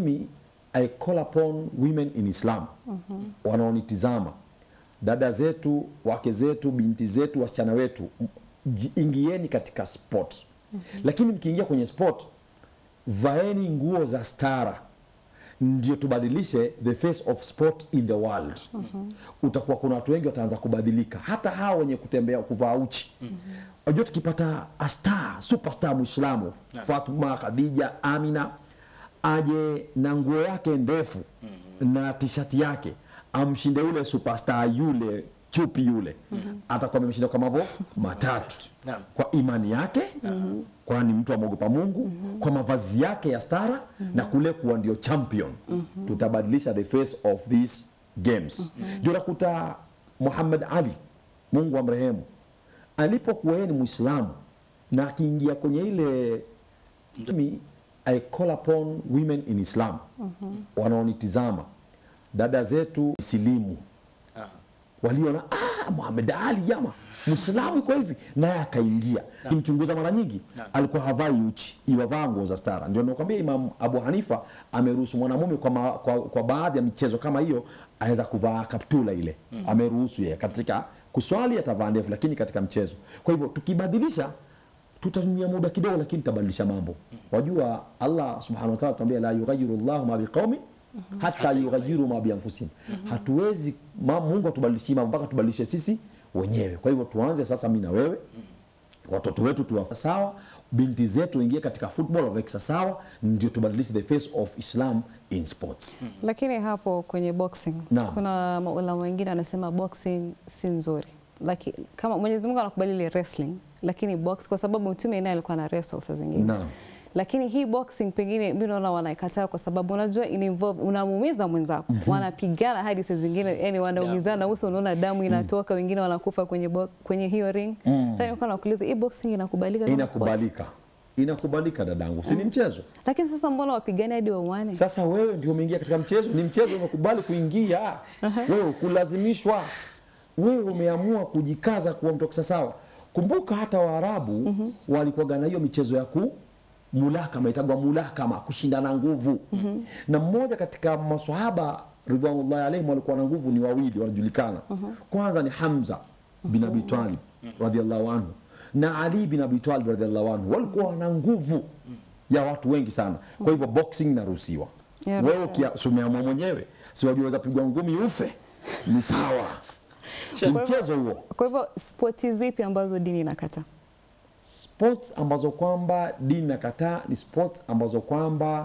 Mimi, I call upon women in Islam wanaonitizama, dada zetu, wake zetu, binti zetu, wasichana wetu, m- ji- ingieni katika sport. Lakini mkiingia kwenye sport, vaeni nguo za stara ndio tubadilishe the face of sport in the world. Utakuwa kuna watu wengi wataanza kubadilika, hata hawa wenye kutembea kuvaa uchi. Unajua, tukipata a star superstar Muislamu Fatuma, Khadija, Amina aje na nguo yake ndefu na tishati yake amshinde yule superstar yule chupi yule atakuwa amemshinda kwa mambo matatu Naam. kwa imani yake kwani mtu amwogopa Mungu kwa mavazi yake ya stara na kule kuwa ndio champion tutabadilisha the face of these games ndio nakuta Muhammad Ali Mungu amrehemu alipokuwa yeye ni Muislamu na akiingia kwenye ile mimi I call upon women in Islam wanaonitizama dada zetu silimu Aha. waliona ah, Muhammad Ali jama Muislamu iko hivi, naye akaingia. Kimchunguza mara nyingi Naam. alikuwa havai uchi, iwavaa nguo za stara. Ndio nakwambia Imam Abu Hanifa ameruhusu mwanamume kwa, ma, kwa, kwa baadhi ya michezo kama hiyo aweza kuvaa kaptula ile ameruhusu yeye katika kuswali atavaa ndefu, lakini katika mchezo. Kwa hivyo tukibadilisha tutatumia muda kidogo, lakini tutabadilisha mambo. Wajua Allah subhanahu wa ta'ala tuambia la yughayyiru Allahu ma biqaumin hata yughayyiru ma bianfusihim. Hatuwezi ma, Mungu atubadilishie mambo mpaka tubadilishe sisi wenyewe. Kwa hivyo tuanze sasa, mimi na wewe, watoto wetu tuwa sawa, binti zetu waingie katika football waweke sawa, ndio tubadilishe the face of Islam in sports. Lakini hapo kwenye boxing Naam. kuna maulama wengine wanasema boxing si nzuri, Laki, kama Mwenyezi Mungu anakubali ile wrestling, lakini box kwa sababu mtume naye alikuwa na wrestle saa zingine Naam. lakini hii boxing pengine mimi naona wanaikataa kwa sababu unajua ina involve unamuumiza mwenzako, wanapigana hadi saa zingine yani wanaumizana uso, unaona damu inatoka, wengine wanakufa kwenye bo, kwenye hiyo ring. Sasa nilikuwa nakuuliza hii boxing inakubalika kama sport? Inakubalika, inakubalika dadangu, si ni mchezo? Lakini sasa mbona wapigane hadi wauane? Sasa wewe ndio umeingia katika mchezo, ni mchezo umekubali kuingia, wewe kulazimishwa, wewe umeamua kujikaza kuwa mtu sawa. Kumbuka hata Waarabu walikuwaga na hiyo michezo ya ku mulakama, itagwa mulakama, kushindana nguvu. Na mmoja katika maswahaba ridwanullahi alaihim walikuwa na nguvu, ni wawili wanajulikana. Kwanza ni Hamza bin Abi Talib radhiallahu anhu na Ali bin Abi Talib radhiallahu anhu, walikuwa wana nguvu ya watu wengi sana. Kwa hivyo boxing inaruhusiwa. Yeah, Wewe right. ukia- si umeamua mwenyewe, si wajua waweza pigwa ngumi ufe, ni sawa, ni mchezo huo. Kwa hivyo spoti zipi ambazo dini inakataa? Sports ambazo kwamba dini nakataa ni sports ambazo kwamba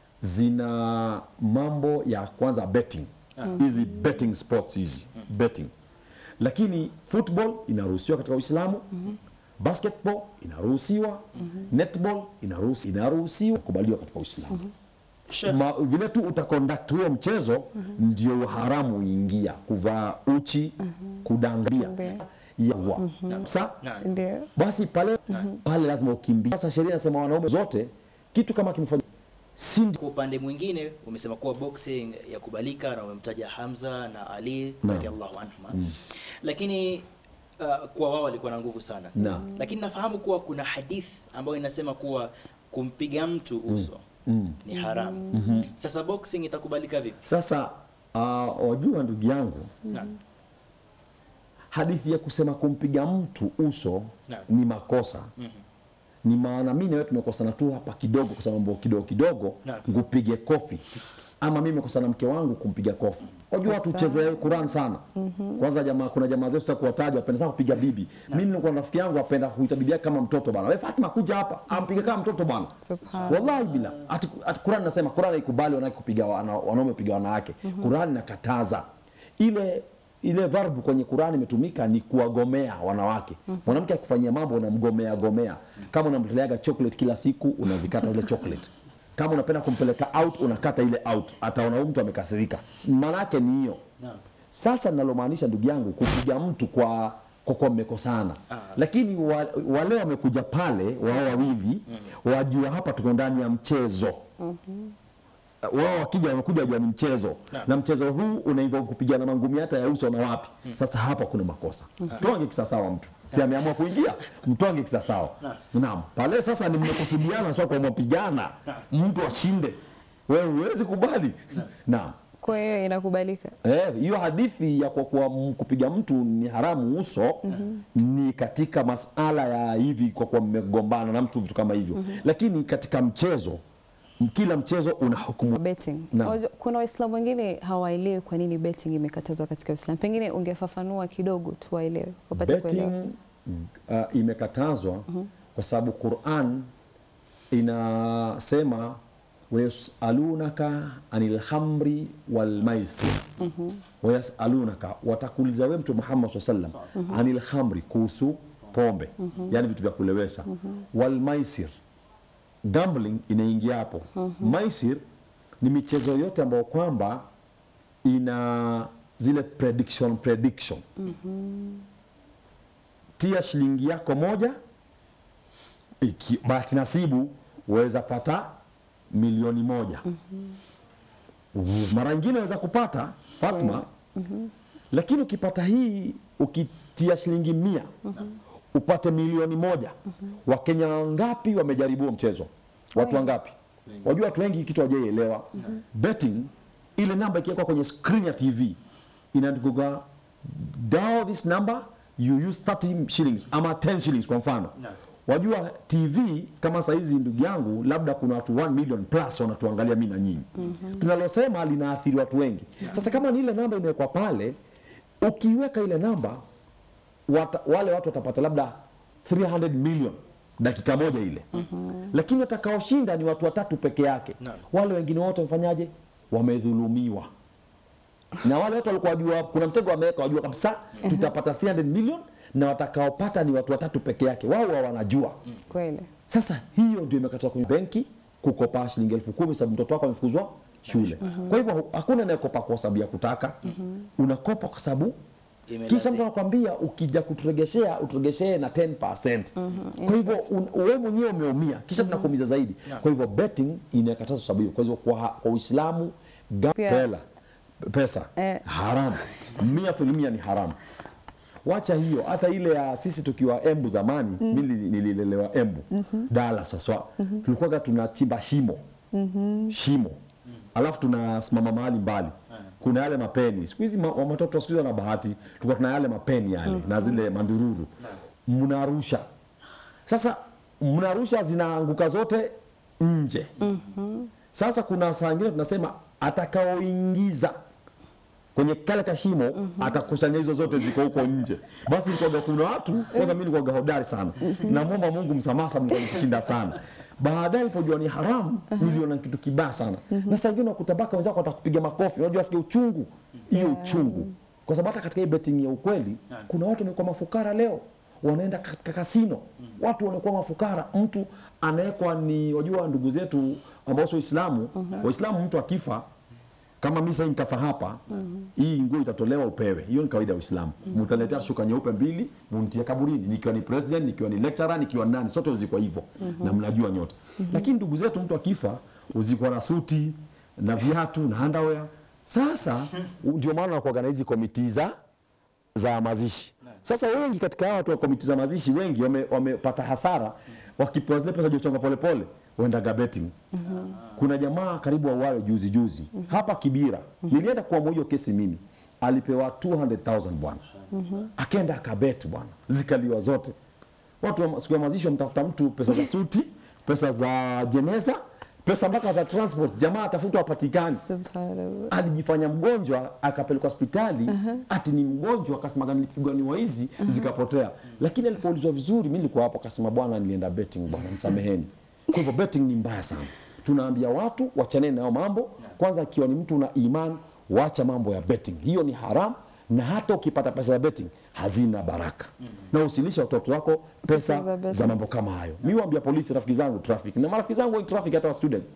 zina mambo ya kwanza betting, hizi betting sports hizi betting, lakini football inaruhusiwa katika Uislamu. Basketball inaruhusiwa, netball inaruhusiwa, inaruhusiwa kubaliwa katika Uislamu. Sheikh, Ma, vile tu utaconduct huo mchezo ndio haramu uingia kuvaa uchi kudangania Kumbe. yawa sa Naam. Ndio. basi pale pale lazima ukimbie. Sasa sheria inasema wanaume zote kitu kama kimefanya si Kwa upande mwingine umesema kuwa boxing yakubalika na umemtaja Hamza na Ali Naam. radhiallahu anhuma, lakini uh, kuwa wao walikuwa na nguvu sana Naam. lakini nafahamu kuwa kuna hadith ambayo inasema kuwa kumpiga mtu uso ni haramu. Sasa boxing itakubalika vipi? sasa uh, wajua ndugu yangu Naam. hadithi ya kusema kumpiga mtu uso Naam. ni makosa ni maana mimi na wewe tumekosana tu hapa kidogo kwa sababu mambo kidogo kidogo Naam. ngupige kofi ama mimi nimekosana na mke wangu kumpiga kofi wajua watu Kosa. ucheze Quran sana kwanza jamaa kuna jamaa zetu sasa kuwataja wapenda sana kupiga bibi mimi nilikuwa na rafiki yangu apenda kuita bibi yake kama mtoto bwana wewe Fatima kuja hapa ampige kama mtoto bwana Subhanallah. wallahi bila ati, ati Quran nasema Quran haikubali wanawake kupiga wana, wanaume kupiga wanawake Quran inakataza ile ile dharbu kwenye Qurani imetumika ni kuwagomea wanawake. Mwanamke akufanyia mambo unamgomea gomea. Kama unampeleaga chocolate kila siku unazikata zile chocolate. Kama unapenda kumpeleka out unakata ile out. Ataona huyu mtu amekasirika. Maana yake ni hiyo. Naam. Sasa ninalomaanisha ndugu yangu kupiga mtu kwa kwa kuwa mmekosana, lakini wa, wale wamekuja pale wao wawili wajua hapa tuko ndani ya mchezo wao wakija wamekuja wajua ni mchezo Naam. na mchezo huu unaingia kupigana mangumi hata ya uso na wapi. Sasa hapa kuna makosa, mtwange kisasawa mtu si ameamua kuingia, mtwange kisasawa. Naam, pale sasa ni mmekusudiana, sio kwa mapigana, mtu ashinde wewe huwezi kubali naam Kwa hiyo inakubalika. Eh, hiyo hadithi ya kwa kuwa m- kupiga mtu ni haramu uso ni katika masala ya hivi kwa kuwa mmegombana na mtu vitu kama hivyo lakini katika mchezo m- kila mchezo una hukumu betting. Naam. Wajua, Kuna Waislamu wengine hawaelewi kwa nini betting imekatazwa katika Uislamu. Pengine ungefafanua kidogo tu waelewe, wapate kuelewa. betting uh, imekatazwa kwa sababu Quran inasema wayasalunaka anil hamri wal maisir wayasalunaka watakuuliza wewe mtu Muhammad SAW sallam anil hamri kuhusu pombe yani vitu vya kulewesha wal maisir gambling inaingia hapo maisir ni michezo yote ambayo kwamba ina zile prediction prediction tia shilingi yako moja iki, bahati nasibu waweza pata milioni moja mara nyingine waweza kupata Fatma lakini ukipata hii ukitia shilingi mia upate milioni moja wakenya wangapi wamejaribu huo mchezo watu wangapi wajua watu wengi kitu hawajaielewa betting ile namba ikiwekwa kwenye screen ya tv inaandikwa dial this number you use 30 shillings ama 10 shillings kwa mfano Naam. wajua tv kama saizi ndugu yangu labda kuna watu 1 million plus wanatuangalia mi na nyinyi tunalosema linaathiri watu wengi sasa kama ni ile namba imewekwa pale ukiweka ile namba wata, wale watu watapata labda 300 million dakika moja ile lakini watakaoshinda ni watu watatu peke yake Naam. wale wengine wote wamefanyaje wamedhulumiwa na wale watu walikuwa wajua kuna mtego wameweka wajua kabisa tutapata 300 million na watakaopata ni watu watatu peke yake wao wa wanajua Kweli. sasa hiyo ndio imekatwa kwenye benki kukopa shilingi elfu kumi sababu mtoto wako amefukuzwa shule kwa hivyo hakuna anayekopa kwa sababu ya kutaka unakopa kwa sababu Imelazi- kisha mtu anakwambia ukija kuturegeshea uturegeshee na 10%. Kwa hivyo un- wewe mwenyewe umeumia kisha tunakuumiza zaidi. Kwa hivyo betting inakatazwa sababu hiyo. Kwa hivyo kwa, kwa Uislamu ga- Pia- hela pesa Eh. haramu mia filimia ni haramu. Wacha hiyo, hata ile ya sisi tukiwa Embu zamani, mimi nili- nililelewa Embu Dala saswa, tulikuwaga tunachimba shimo shimo alafu tunasimama mahali mbali kuna yale mapeni siku hizi ma- watoto wa siku hizi wana bahati tulikuwa tuna yale mapeni yale na zile mandururu mnarusha sasa mnarusha zinaanguka zote nje sasa kuna saa ingine tunasema atakaoingiza kwenye kale kashimo atakusanya hizo zote ziko huko nje. Basi ilikuwaga kuna watu kwanza, mimi nilikuwaga hodari sana, namwomba Mungu msamaha, sababu nilikuwa nikishinda sana. Baadaye nilipojua ni haramu, niliona kitu kibaya sana, na saa ingine ukutabaka wenzako watakupiga makofi, unajua sikia uchungu, hiyo uchungu, kwa sababu hata katika hii betting ya ukweli kuna watu wamekuwa mafukara leo wanaenda katika kasino, watu wanakuwa mafukara. Mtu anawekwa ni wajua, ndugu zetu ambao sio Waislamu, Waislamu mtu akifa kama mimi sasa nikafa hapa hii nguo itatolewa upewe hiyo ni kawaida ya Uislamu mtaletea shuka nyeupe mbili munitie kaburini nikiwa ni president nikiwa ni lecturer nikiwa ni nani sote uzikwa hivyo na mnajua nyote lakini ndugu zetu mtu akifa uzikwa na suti na viatu na underwear sasa ndio maana wanakuwa na hizi komiti za za mazishi. Sasa wengi katika hawa watu wa komiti za mazishi wengi wame- wamepata hasara wakipewa zile pesa jochonga polepole waendaga betting. Kuna jamaa karibu auawe juzi juzi hapa Kibira, nilienda kuamua hiyo kesi mimi, alipewa 200,000 bwana, akaenda akabet bwana, zikaliwa zote. Watu wa siku ya mazishi wamtafuta mtu pesa za suti, pesa za jeneza, pesa mpaka za transport, jamaa atafutwa hapatikani Subhanallah. alijifanya mgonjwa akapelekwa hospitali ati ni mgonjwa akasema nilipigwa ni waizi zikapotea lakini alipoulizwa vizuri mi nilikuwa hapo akasema bwana nilienda betting bwana nisameheni kwa hivyo betting ni mbaya sana tunaambia watu wachaneni nayo mambo kwanza ikiwa ni mtu una iman wacha mambo ya betting hiyo ni haram na hata ukipata pesa ya betting hazina baraka na usilisha watoto wako Pesa za pesa betting. za mambo kama hayo mi waambia polisi rafiki zangu traffic na marafiki zangu wengi traffic hata wa students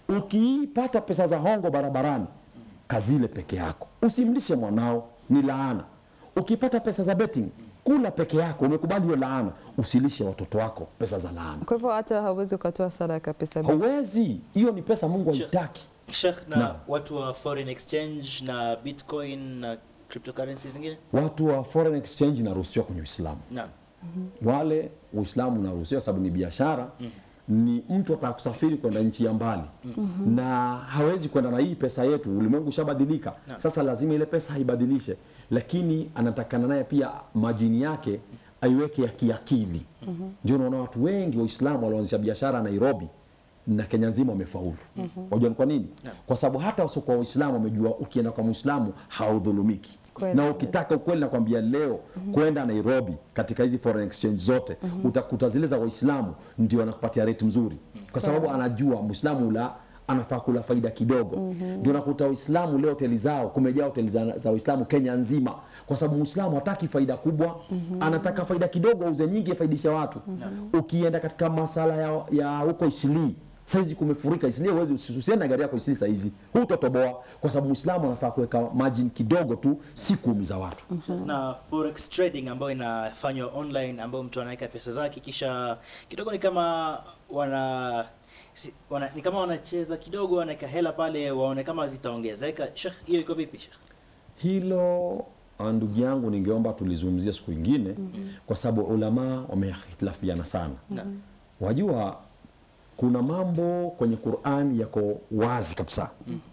ukiipata pesa za hongo barabarani kazile peke yako usimlishe mwanao ni laana ukipata pesa za betting kula peke yako umekubali hiyo laana usilishe watoto wako pesa za laana Kwa hivyo hata hauwezi ukatoa sadaka pesa betting. hauwezi hiyo ni pesa mungu haitaki Sheikh, na Naam. watu wa foreign exchange na bitcoin na cryptocurrency zingine watu wa foreign exchange inaruhusiwa kwenye uislamu naam wale uislamu unaruhusiwa sababu ni biashara ni mtu ataka kusafiri kwenda nchi ya mbali na hawezi kwenda na hii pesa yetu, ulimwengu ushabadilika. Sasa lazima ile pesa haibadilishe, lakini anatakana naye pia majini yake aiweke ya kiakili. Ndio unaona watu wengi Waislamu walioanzisha biashara Nairobi na Kenya nzima wamefaulu. Wajua ni kwa nini? Kwa sababu hata wasiokuwa Waislamu wamejua ukienda kwa Muislamu haudhulumiki Kweli na kabisa. ukitaka ukweli nakwambia leo kwenda Nairobi katika hizi foreign exchange zote utakuta zile za Waislamu ndio anakupatia rate mzuri, kwa sababu anajua Muislamu la anafaa kula faida kidogo. Ndio nakuta Waislamu leo hoteli zao kumejaa hoteli za, za Waislamu Kenya nzima, kwa sababu Muislamu hataki faida kubwa, anataka faida kidogo, auze nyingi, afaidishe watu. Ukienda katika masala ya, ya huko Isilii saizi kumefurika Isili, huwezi usiende na gari yako Isili saizi, hutotoboa kwa sababu Muislamu anafaa kuweka margin kidogo tu, si kuumiza watu. na forex trading ambayo inafanywa online ambayo mtu anaweka pesa zake kisha kidogo ni kama wana, si, wana ni kama wanacheza kidogo wanaweka hela pale waone kama zitaongezeka Sheikh hiyo iko vipi Sheikh Hilo ah, ndugu yangu, ningeomba tulizungumzia siku ingine kwa sababu ulama wamehitilafiana sana. Naam. Wajua kuna mambo kwenye Qur'an yako wazi kabisa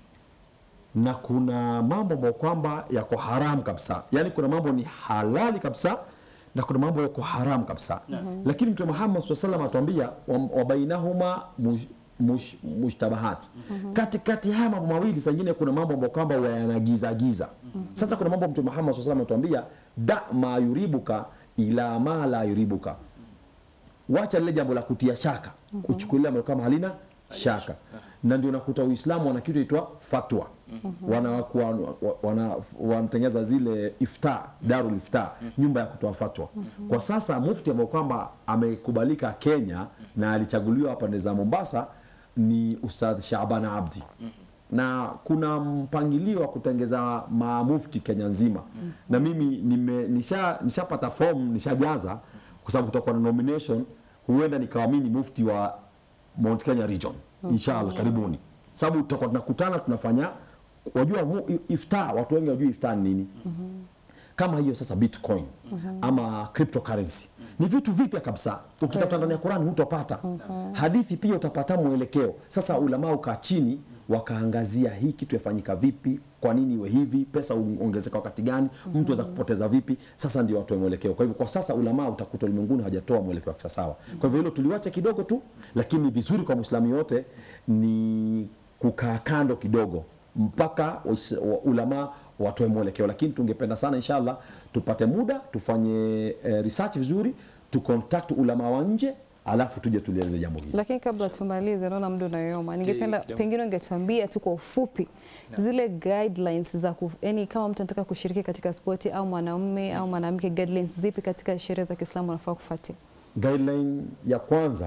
na kuna mambo ambayo kwamba yako haramu kabisa, yaani kuna mambo ni halali kabisa na kuna mambo yako haramu kabisa lakini Mtume Muhammad SAW salam atuambia wa- wabainahuma mush- mush- mushtabahati katikati haya mambo mawili saa ingine kuna mambo ambayo kwamba yanagiza giza sasa kuna mambo Mtume Muhammad SAW salam atuambia da ma yuribuka ila ma la yuribuka wacha lile jambo la kutia shaka uchukulia mambo kama halina shaka na ndio nakuta uislamu wana kitu itwa fatwa wanakuwa wa- wana wanatengeza zile ifta darul ifta nyumba ya kutoa fatwa kwa sasa mufti ambao kwamba amekubalika kenya na alichaguliwa pande za mombasa ni ustadh shaban abdi na kuna mpangilio wa kutengeza mamufti kenya nzima na mimi nime- nisha- nishapata fomu nishajaza kwa sababu kutakuwa na nomination huenda nikawa mimi ni mufti wa Mount Kenya region inshallah karibuni sababu tutakuwa tunakutana tunafanya wajua mu- ifta watu wengi wajua ifta ni nini kama hiyo sasa bitcoin ama cryptocurrency ni vitu vipya kabisa ukitafuta ndani ya Qur'an hutopata hadithi pia utapata mwelekeo sasa ulama ukaa chini wakaangazia hii kitu yafanyika vipi kwa nini iwe hivi pesa ongezeka wakati gani mtu aweza kupoteza vipi sasa ndio watoe mwelekeo kwa hivyo kwa sasa ulama utakuta ulimwenguni hawajatoa mwelekeo wa kisawasawa kwa hivyo hilo tuliwacha kidogo tu lakini vizuri kwa muislamu yote ni kukaa kando kidogo mpaka wais- wa- ulama watoe mwelekeo lakini tungependa sana inshallah tupate muda tufanye eh, research vizuri tucontact ulama wa nje alafu tuje tulieleze jambo hili Lakini kabla tumalize, naona muda unayoma, ningependa kidogo. pengine ungetuambia tu kwa ufupi zile guidelines za ku, yani kama mtu anataka kushiriki katika spoti au mwanamume au mwanamke, guidelines zipi katika sheria za Kiislamu anafaa kufuatia? guideline ya kwanza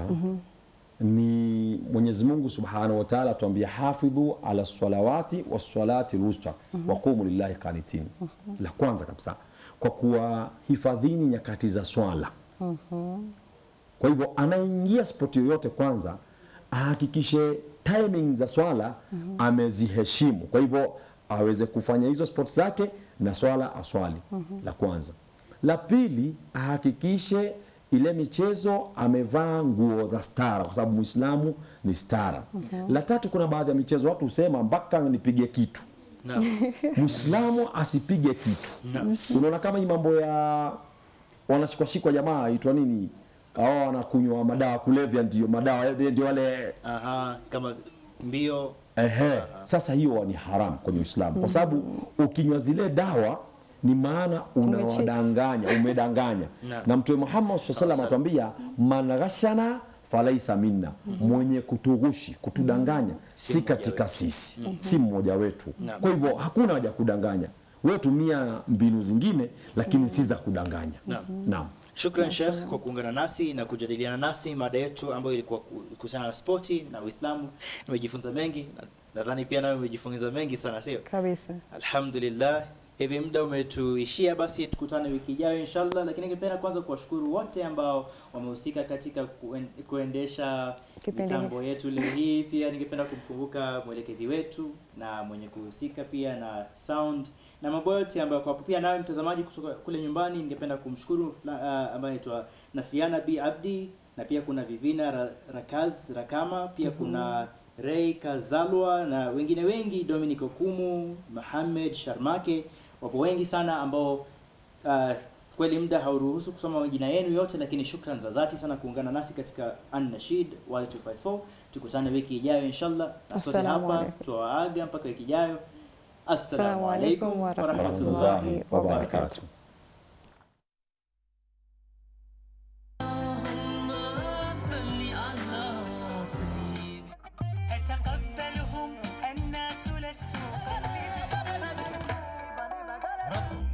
ni Mwenyezi Mungu Subhanahu wa Ta'ala atuambia hafidhu ala salawati wassalati lwusta waqumu lillahi qanitin. La kwanza kabisa kwa kuwa hifadhini nyakati za swala. Kwa hivyo anaingia spoti yoyote, kwanza ahakikishe timing za swala ameziheshimu, kwa hivyo aweze kufanya hizo sport zake na swala aswali. La kwanza. La pili, ahakikishe ile michezo amevaa nguo za stara, kwa sababu Muislamu ni stara. La tatu, kuna baadhi ya michezo watu husema mpaka nipige kitu Naam. Muislamu asipige kitu. Unaona kama hii mambo ya wanashikwashikwa jamaa aitwa nini, hao wanakunywa madawa ya kulevya, ndio madawa ndio wale Aha, kama mbio Ehe, sasa hiyo ni haram kwenye Uislamu kwa sababu ukinywa zile dawa ni maana unawadanganya, umedanganya. Naam. Na Mtume Muhammad SAW alaihi atuambia man ghashana falaisa minna, mwenye kutughushi, kutudanganya si katika sisi, si mmoja wetu. Naam. Kwa hivyo hakuna haja ya kudanganya. Wewe tumia mbinu zingine, lakini si za kudanganya. Naam. Naam. Shukran Sheikh kwa kuungana nasi na kujadiliana nasi mada yetu ambayo ilikuwa ku- kuhusiana na spoti na Uislamu. Nimejifunza mengi na nadhani pia nawe umejifunza mengi sana, sio? Kabisa. Alhamdulillah, hivi muda umetuishia, basi tukutane wiki ijayo inshallah. Lakini ningependa kwanza kuwashukuru wote ambao wamehusika katika kuen- kuendesha Kipindi mitambo hiki. yetu leo hii. Pia ningependa kumkumbuka mwelekezi wetu na mwenye kuhusika pia na sound na mambo yote ambayo kwa pia nawe mtazamaji kutoka kule nyumbani, ningependa kumshukuru fula- ah, ambaye anaitwa Nasriana B Abdi na pia kuna Vivina Ra- Rakaz Rakama, pia kuna Ray Kazalwa na wengine wengi, Dominic Okumu, Mohamed Sharmake, wapo wengi sana ambao uh, kweli muda hauruhusu kusoma majina yenu yote, lakini shukran za dhati sana kuungana nasi katika An-Nashid Y254. Tukutane wiki ijayo inshallah, na sote Assalamu hapa alaikum. tuwaaga mpaka wiki ijayo. Assalamu Assalamu alaikum alaikum wa wa rahmatullahi rahmatullahi wa wa barakatuh. barakatuh. صل على سيدي أتقبلهم الناس لست أقلد رب